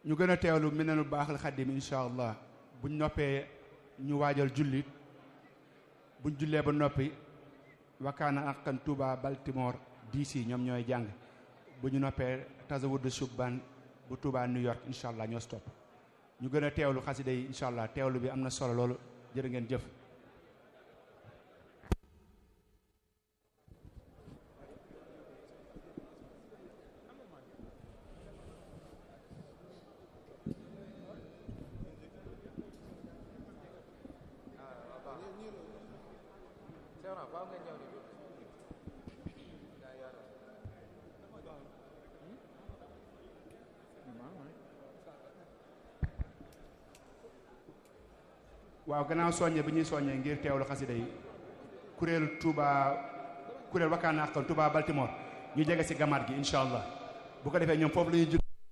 ñu gën a teewlu Minanul Baaxil Xaddim incha allah buñ noppee ñu waajal jullit buñ jullee ba noppi wakaana aqan Touba Baltimore DC ñoom ñooy jàng bu ñu noppee Tazawudu Shubban bu Touba New York incha allah ñoo stop ñu gën a teewlu xasida yi incha allah teewlu bi am na solo loolu jërë ngeen jëf waaw gannaaw soññe bi ñuy soññee ngir teewlu xasida yi kuréel Touba kuréel wakkaana ak Touba Baltimore ñu jege ci gamaat gi incha allah bu ko defee ñoom foofu la ñuy